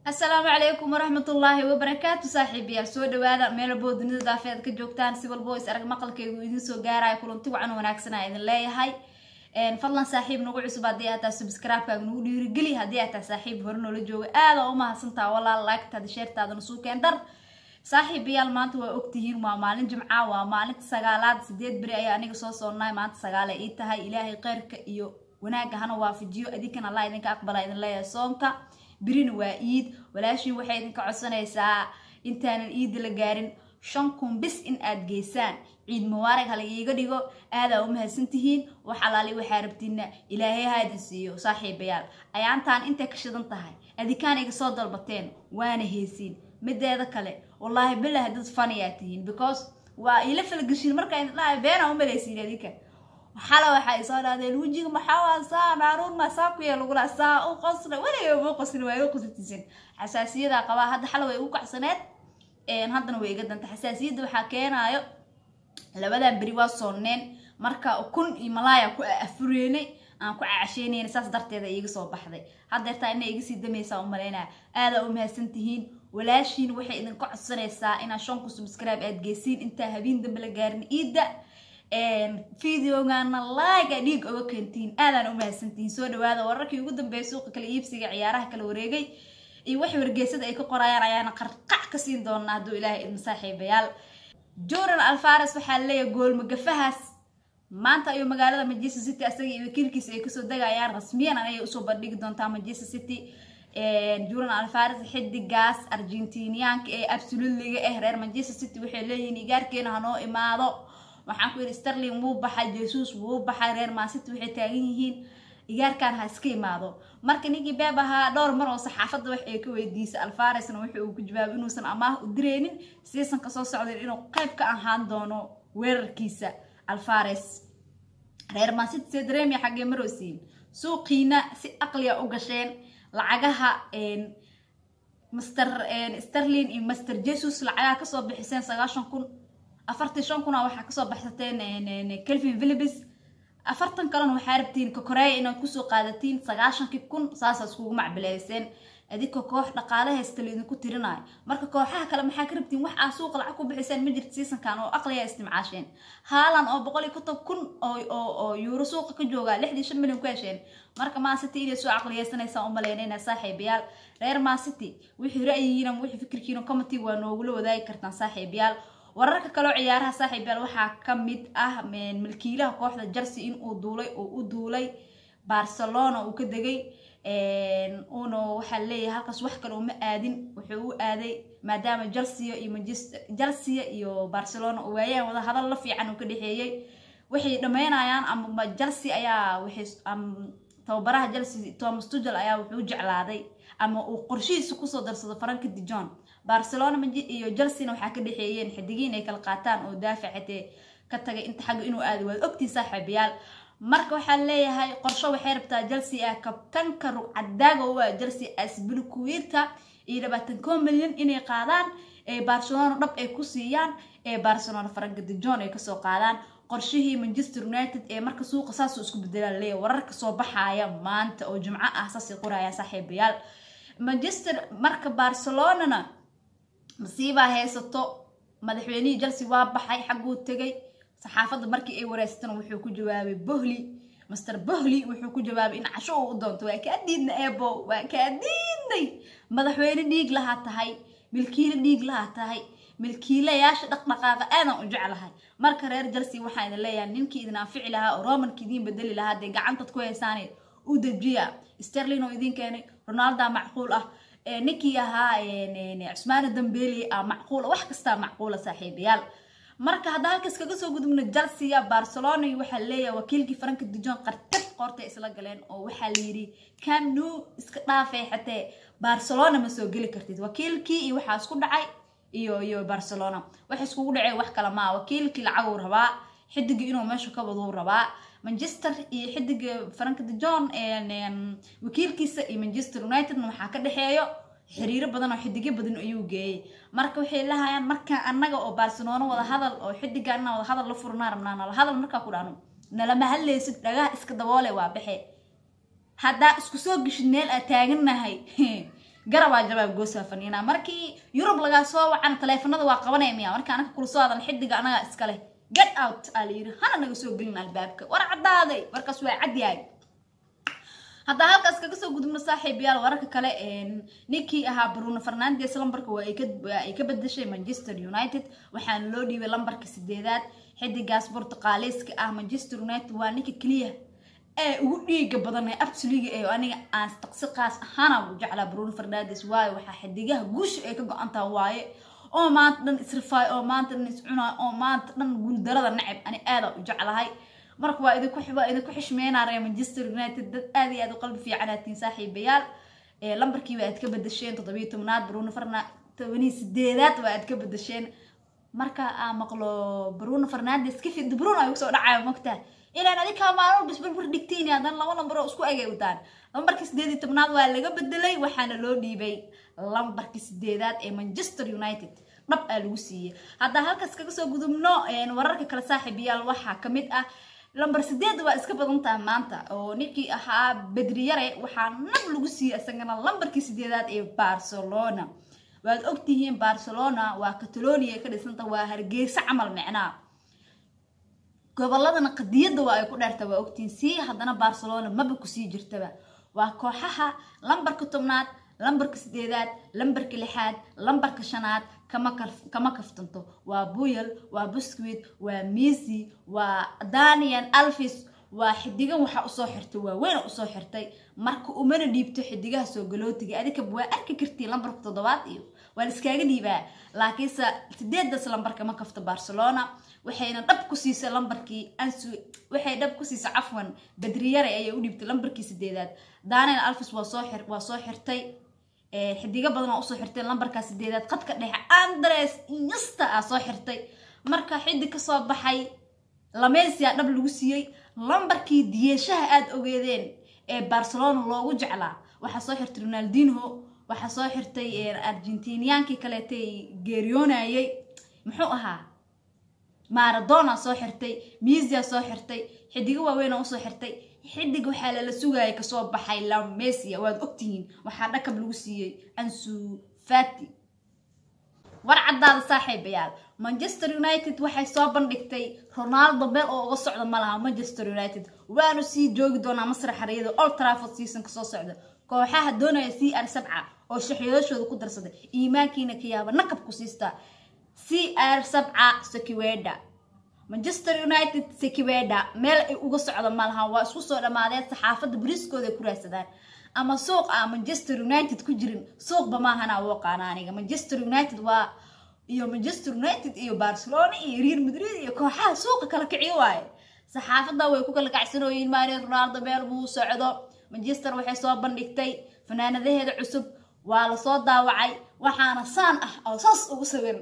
asalaamu calaykum waraxmatullaahi wabarakaatu saaxiibayaal soo dhawaada meelabo dunida daafeed ka joogtaan si walbo is arag maqalkeygu idin soo gaaraya kulanti wacan wanaagsanaa idin leeyahay fadlan saaxiib nagu cusub haddii aad tahay subscribe-kaaga nagu dhiirigeli haddii aad tahay saaxiib hore noola jooga aada u mahadsantaa walaal laagtaada sheertaadana suukeen dar saaxiibayaal maanta waa ogtihiin waa maalin jimca waa maalinta sagaalaad sideed beri ayaa aniga soo soonaay maanta sagaale ii tahay ilaahay kheyrka iyo wanaagga hana waafajiyo idinkan allah idinka aqbala idin leeyahay soonka birina waa iid walaashiin waxay idinka codsanaysaa intaanan iidda la gaarin shan kun bis in aad geysaan ciid mubaarag hala iiga dhigo aadaa u mahadsantihiin wax alaali waxaa rabtiina ilaahay ha idin siiyo saaxiibayaal ayaantaan intay ka shidan tahay adikaan iga soo dalbateen waana heesiin mideeda kale wallaahi bilahi dad faniyaa tihiin because waa ila falgashiin markaa idin dhahay beena u malaysiin adinka xala waxaa isoo dhahdeen wejiga maxaa saa naaruun ma saa ku yee lagula saa u qosna weliga ma qosin waa iga qosatisin xasaasiyadaa qabaa hadda xala way igu kacsaneed haddana way iga danta xasaasiyadda waxaa keenaayo labadan beri waa soonneen marka kun iyo malaaya ku afureenay aan ku cacasheynayna saas darteeda iiga soo baxday haddeertaa ina iga sii damaysaa u malaynaya aadaa u mahadsan tihiin walaashiin waxay idinka codsanaysaa inaad shanku subscribe aad geysiin intaa habeen dambe la gaarin iidda videogana laaga dhiig oga keentiin aadaan u mahadsantihiin soo dhawaada wararkii ugu dambeeyay suuqa kala iibsiga ciyaaraha kala wareegay iyo wax wargeysada ay ka qorayaan ayaana qarqac ka siin doonaa hadduu ilaahay idin saaxiibayaal jordan alfares waxaa leeyahay goolmagafahaas maanta ayuu magaalada manchester city asaga iyo wakiilkiisa ay kasoo degayaan rasmiyan ayay usoo bandhigi doontaa manchester city jordan alfares xidigaas argentiniyaanka ee absolutliga ah reer manchester city waxay leeyihiin igaarkeena hanoo imaado waxaan ku yidhi starling wuu baxay jesus wuu baxay reer mancity waxay taagan yihiin igaarkan ha iska imaado marka ninkii beeb ahaa dhowr mar oo saxaafadda wax ay ka weydiisay alfaresna wuxa uu ku jawaabay inuusan amaah u direynin seasonka soo socdeen inuu qayb ka ahaan doono weerarkiisa alfares reer mancity see dareemya xaggee marosiin suuqiina si aqliya u gasheen lacagaha master starling iyo master jesus lacagaha kasoo bixiseen sagaashan kun afartii shan kuna waxaa kasoo baxsateen kelvin philibis afartan kalena waxaa rabtiin kokoreya inaad kusoo qaadatiin sagaashankii kun saasaa iskugu macbileyseen adinka koox dhaqaale haysta laidinku tirinayo marka kooxaha kale maxaa ka rabtiin wax aa suuqa lacag ku bixiseen ma jirta seasonkan oo aqliya istimcaasheen haalan oo boqol iyo konton kun oo yuuro suuqa ka jooga lixdii shan milyan ku hesheen marka mancity inay soo caqliyeysanaysaa umaleynayna saaxiibayaal reer mancity wixii ra'yigiina wixii fikirkiina comity waa noogula wadaagi kartaan saaxiibayaal wararka kaloo ciyaaraha saaxiibayaal waxaa ka mid ah milkiilaha kooxda jersey in uu duulay oo u duulay barcelona uu ka degay uuna waxaa leeyahay halkaas wax kale uma aadin wuxuu u aaday maadaama chelsea iyo manchester chelsea iyo barcelona oo waayaan wada hadal la fiican uu ka dhexeeyey waxay dhammeynayaan ama chelsea ayaa waxay tababaraha chelsea thomas tugel ayaa wuxuu jeclaaday ama uu qorshihiisa kusoo darsado faranka dijon barcelona iyo chelsea waxaa ka dhexeeyeen xidigii inay kala qaataan oo daafacatee ka tagay inta xagga inuu aado waad ogtii saaxiibayaal marka waxaa leeyahay qorsho waxay rabtaa chelsea ah kabtanka rugcadaaga u ah chelsea asbilkuwiirta iyo labaatan koo milyan inay qaadaan ee barcelona dhab ay ku siiyaan ee barcelona faranka dijon ay kasoo qaadaan qorshihii manchester united ee marka suuqa saasuu isku bedelaa leeyahay wararka soo baxaaya maanta oo jimco ah saasay qorayaan saaxiibayaal manchester marka barcelonana masiibaa haysato madaxweynihii chelsea waa baxay xagguu tegay saxaafadda markii ay wareysatana wuxuu ku jawaabay bohli master bohli wuxuu ku jawaabay in casho uu u doonto waa kaa diidna eebo waa kaa diidnay madaxweyne dhiig lahaa tahay milkiile dhiig lahaa tahay milkiilayaasha dhaqdhaqaaqa aadan u jeclahay marka reer chelsea waxaa idin leeyahay ninkii idin anfici lahaa oo romanka idiin bedeli lahaa dee gacantad ku haysaane u dejiya sterlin oo idiin keenay ronalda macquul ah ninkii ahaa cusmaana dambeli ah macquula wax kastaa macquula saaxiibayaal marka hadda halkaas kaga soo gudubno chelsea barcelona iyo waxaa leeyahay wakiilkii faranka dijon qartad qoortay isla galeen oo waxaa layidhi cam new iska dhaafay xatee barcelona ma soo geli kartid wakiilkii iyo waxaa isku dhacay iyo iyo barcelona waxa iskugu dhacay wax kale maa wakiilkii lacaguu rabaa xidigii inuu meesha ka waduu rabaa manchester iyo xidiga faranka dijon wakiilkiisa iyo manchester unitedna waxaa ka dhexeeyo xiriiro badan oo xidigyo badan ayuu geeyey marka waxay lahayaan markaa annaga oo barcelona wada hadal oo xidiga inaa wada hadal la furnaa rabnaa nala hadal markaa ku dhahno nalama hadlaysid dhagaha iska daboole waa baxe haddaa isku soo geshid meel aad taagannahay garabaa jabaab goosaa faniinaa markii yurub lagaa soo wacan taleefanada waa qabanaya miya marka anaka kula soo hadan xidiga anaga iskale get out aa layidhi hana naga soo gelin albaabka war caddaaday warkaas waa cadyahay haddaa halkaas kaga soo gudubno saaxiibayaal wararka kale ninkii ahaa bruno fernandes lambarka waa ay ka bedeshay manchester united waxaana loo dhiibay lambarka sideedaad xidigaas bortuqaaliiska ah manchester united waa ninka keliya ee ugu dhiiga badan ee absoliga ee aniga aan taqsi qaas ahaana ugu jeclaa bruno fernandes waayo waxaa xidigaha guusha ay ka go-antaha waaye oo maanta dhan isrifaay oo maanta dhan iscunaay oo maanta dhan guuldarada nacab ani aada u jeclahay marka waa idinku waa idinku xishmeynaa reer manchester united dad aad iyo aad u qalbi fiicanaatiin saaxiibayaal lambarkiiba aad ka bedesheen toddobiyo tobnaad bruno ferna tobaniyo sideedaad waa aad ka bedesheen marka aa maqlo bruno fernandes kafi bruno ay kusoo dhacayo mogtaa ilaan adinkaa maalmo bisbarbar dhigtiin haddana laba lambar oo isku egay utaan lambarkii sideed iyo tobnaad waa laga bedelay waxaana loo dhiibay lambarkii sideedaad ee manchester united dhab aa lagu siiyey haddaa halkaas kaga soo gudubno wararka kale saaxiibayaal waxaa kamid ah lambar sideed waa iska badan taha maanta oo ninkii ahaa bedriyare waxaa nab lagu siiyey isagana lambarkii sideedaad ee barcelona waad ogtihiin barcelona waa catalonia ka dhisanta waa hargeysa camal micnaa goboladana qadiyadda waa ay ku dheerta waa ogtihiin sii haddana barcelona maba kusii jirtaba waa kooxaha lambarka tobnaad lambarka sideedaad lambarka lixaad lambarka shanaad kama kaftanto waa buyel waa busquit waa misi waa danian alvis waa xidigan waxaa usoo xirtay waaweyna usoo xirtay marka umana dhiibto xidigaha soo galootiga adikaba waa arki kartiin lambarka toddobaad iyo waa laiskaaga dhiibaa laakiinse sideedaas lambarka ma kafto barcelona waxayna dhab ku siisay lambarkii ansu waxay dhab ku siisay cafwan badriyare ayay u dhiibtay lambarkii sideedaad daniel alvis waa soo xir waa soo xirtay xidigo badan oo usoo xirtay lambarkaa sideedaad qadka dhexe andres inyasta aa soo xirtay marka xidig kasoo baxay lamesia dhab lagu siiyey lambarkii diyeeshaha aada ogeedeen ee barcelona loogu jeclaa waxaa soo xirtay ronaldinho waxaa soo xirtay argentiniaankii kaleetay geeriyoonayay muxuu ahaa maradona soo xirtay misia soo xirtay xidigo waaweyn usoo xirtay xidig waxaa lala sugaya kasoo baxay lamesia waad ogtihiin waxaa dhakab lagu siiyey ansu fati war caddaada saaxiibayaal manchester united waxay soo bandhigtay ronaldo meel oo uga socda ma laha manchester united waanu sii joogi doonaa masrax xariyada old trafford seasonka soo socda kooxaha doonaya c r sabca oo shaxyadooshooda ku darsaday iimaankiina ka yaaba nakab ku siistaa c r sabca sekiweda manchester united sekiweda meel ay uga socda ma laha waa isku soo dhammaadeen saxaafadda bariiskooda ay ku raadsadaan ama suuq a manchester united ku jirin suuqba maahana u aqaana aniga manchester united waa iyo manchester united iyo barcelona iyo real madrid iyo kooxaha suuqa kala kiciyo waaye saxaafadda way ku kala kacsanooyiin maane ronaldo meel buu socdo manchester waxay soo bandhigtay fanaanadaheeda cusub waa lasoo daawacay waxaana saan ah oo saas ugu sawiran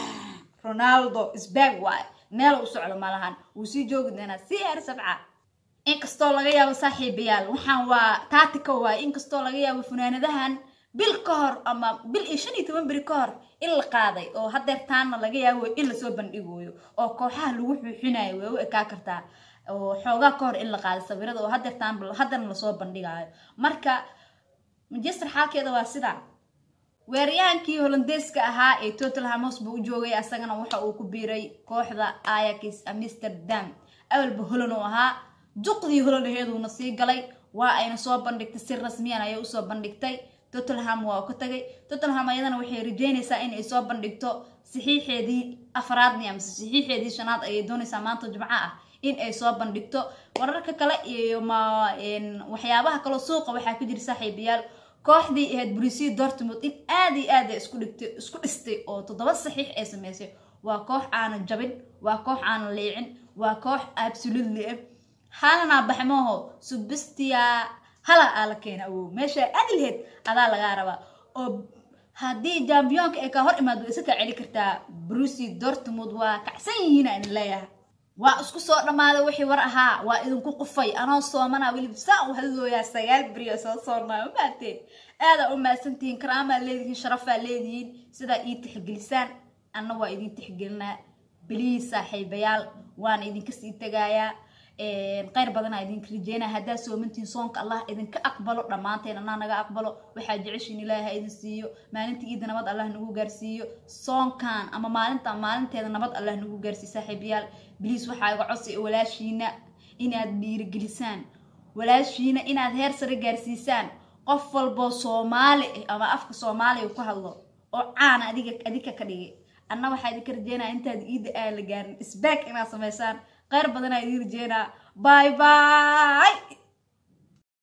ronaldo sbag waaye meel u socdo malahan wuu sii joogi doonaa c r sabca inkastoo laga yaabo saaxiibayaal waxaan waa taatika waaye inkastoo laga yaabo funaanadahan bil ka hor ama bil iyo shan iyo toban beri ka hor in la qaaday oo hadeer taana laga yaabo in lasoo bandhigoyo oo kooxaha lagu xuuxinayo way u ekaa kartaa oo xoogaa ka hor in la qaaday sawirada oo hadeer taan haddana lasoo bandhigayo marka manchester xaalkeeda waa sidaa weeraryahankii holandeeska ahaa ee tottenham hotspur u joogay asagana waxa uu ku biiray kooxda ajax amsterdam awalba holan uu ahaa duqdii holanaheeduuna sii galay waa ayna soo bandhigtay si rasmiyan ayay usoo bandhigtay tottenham waa ka tagay tottenham ayadana waxay rajeynaysaa in ay soo bandhigto saxiixeedii afraadni amase saxiixeedii shanaad ayay doonaysaa maanta jimco ah in ay soo bandhigto wararka kale iyo ma waxyaabaha kaloo suuqa waxaa ku jira saaxiibayaal kooxdii ahayd brusi dortmund in aada iyo aada isku dhigtay isku dhistay oo toddoba saxiix ay sameysay waa koox aanan jabin waa koox aanan leecin waa koox absolutely ah halanaa baxmooho subestia hala aa la keena awow meesha aadi laheyd adaa lagaa rabaa oo haddii jambiyonka ay kaa hor imaado isa kaa celi kartaa brusi dortmund waa kacsan yihiin aan leeyahay waa isku soo dhammaaday wixii war ahaa waa idinku qufay anoo soomana weliba saa u hadlooyaa sagaal beriyo soo soornaa umaateen aadaa u mahadsantihiin karaamaa leedihiin sharafaa leedihiin sidaa ii tixgelisaan anna waa idin tixgelinaa beliis saaxiibayaal waana idinka sii tegayaa kheyr badanaa idinka rajeynaa haddaa soomantiin soonka allah idinka aqbalo dhammaanteen anaa naga aqbalo waxaa jeceshiin ilaahi ha idin siiyo maalinta iida nabad allah nagu gaarsiiyo soonkan ama maalinta maalinteeda nabad allah nagu gaarsiiyo saaxiibayaal biliis waxaa iga codsi walaashiina inaad dhiirigelisaan walaashiina inaad heer sare gaarsiisaan qof walboo soomaali ah ama afka soomaaliya ku hadlo oo caana adiga adika ka dhigay anna waxaa idinka rajeynaa intaad iida aan la gaarin isbaag inaad samaysaan kheyr badanaa idiin rajeynaa bye bye